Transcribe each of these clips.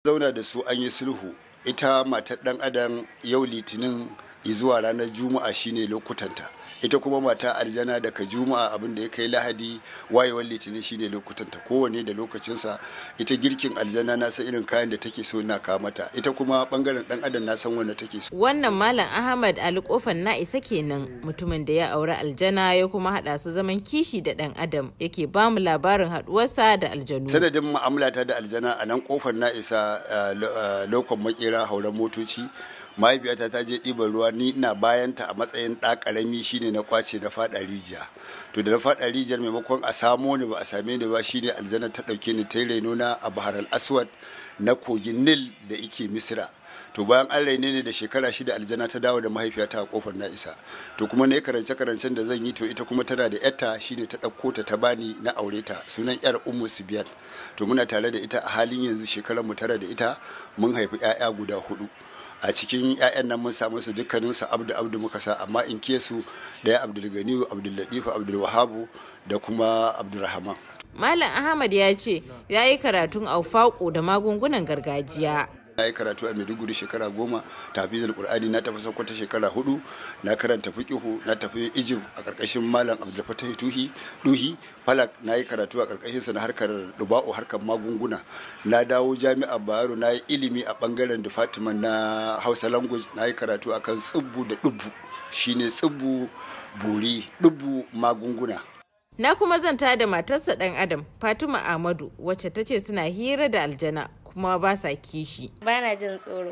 zauna da su an yi sulhu ita matar dan adam yau litinin zuwa ranar juma'a shine lokutanta ita kuma mata aljana daga juma'a abin da ya kai lahadi wayewar litinin shine lokutanta kowane da lokacinsa ita girkin aljana na san irin kayan da take so na kawo mata ita kuma bangaren dan adam na san wanda take so wannan malam ahmad ali kofan na isa kenan mutumin da ya auri aljana ya kuma hada su zaman kishi da dan adam yake ba mu labarin haduwarsa da aljanu sanadin mu'amalata da aljana a nan kofar na isa lokon makera hauren motoci mahaifiyata ta je ɗiban ruwa ni ina bayanta a matsayin ɗa ƙarami shine na kwace na faɗa rijiya to da na faɗa rijiyar maimakon a samo ni ba a same ni ba shine aljanna ta ɗauke ni ta reno na a bahar al-aswad na kogin nil da ike misira to bayan an raine ne da shekara shida aljana ta dawo da mahaifiyata a kofar na isa to kuma na yi karance karancen da zan yi to ita kuma tana da yarta shine ta ɗauko ta ta bani na aure ta sunan yar ummu sibiyan to muna tare da ita a halin yanzu shekarar mu tara da ita mun haifi 'ya'ya guda hudu a cikin 'ya'yan nan mun samu su dukkanin su abdu abdu muka sa amma in ke su daya abdul ganiyu abdul latifu abdul wahabu da kuma abdulrahman malam ahmad ya ce ya yi karatun aufaƙo da magungunan gargajiya na yi karatu a maiduguri shekara goma tafizul qur'ani na tafi sokoto shekara hudu na karanta fiqihu na tafi egypt a karkashin malam abdul fatah tuhi duhi falak na yi karatu a karkashin sa na harkar duba'u harkar magunguna na dawo jami'a bayero na yi ilimi a bangaren department na hausa language na yi karatu akan tsibbu da dubbu shine tsibbu buri dubbu magunguna na kuma zanta da matarsa dan adam fatima ahmadu wacce ta ce suna hira da aljana kuma ba sa kishi. Bana jin tsoro.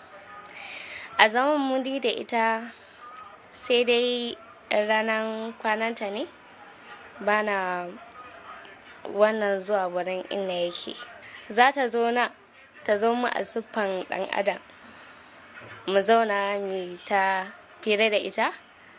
A zaman mudi da ita sai dai ranar kwananta ne bana wannan zuwa wurin inda yake. Za ta zo na ta zo mu a siffan ɗan adam. Mu zauna mu ta fira da ita.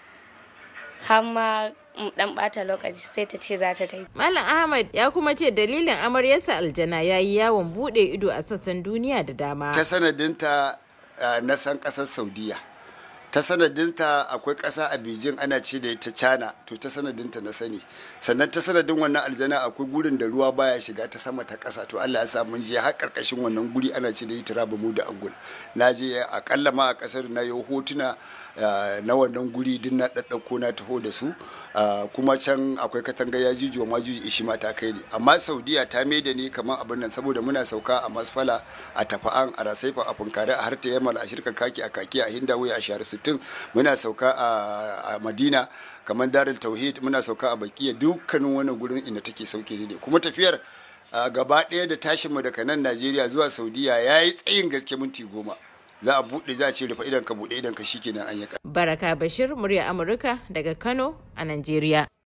har ma dan bata lokaci sai ta ce za ta tafi. Malam Ahmad ya kuma ce dalilin amaryarsa aljana ya yi yawon bude ido a sassan duniya da dama. Ta sanadinta na san kasar Saudiya. Ta sanadinta akwai ƙasa a Beijing ana ce da ita China to ta sanadinta na sani. Sannan ta sanadin wannan aljana akwai gurin da ruwa baya shiga ta sama ta ƙasa to Allah ya sa mun je har ƙarƙashin wannan guri ana ce da ita mu da angul. Na je akalla ma a ƙasar na yi hotuna na wannan guri din na ɗaɗɗauko na taho da su kuma can akwai katanga ya juju wa majuji ishi ma ta kai ne amma saudiya ta mai da ni kamar abin nan saboda muna sauka a masfala a tafa'an a rasaifa a funkare a harta yamal a shirka kaki a kaki a hindawe a shahar sittin muna sauka a madina kamar darul tauhid muna sauka a bakiya dukkanin wannan gurin inda take sauke ne kuma tafiyar gaba ɗaya da tashinmu daga nan najeriya zuwa saudiya ya yi tsayin gaske minti goma za a buɗe za a ce rufe idan ka buɗe idan ka shikenan an yi Baraka Bashir murya Amurka daga Kano a Najeriya.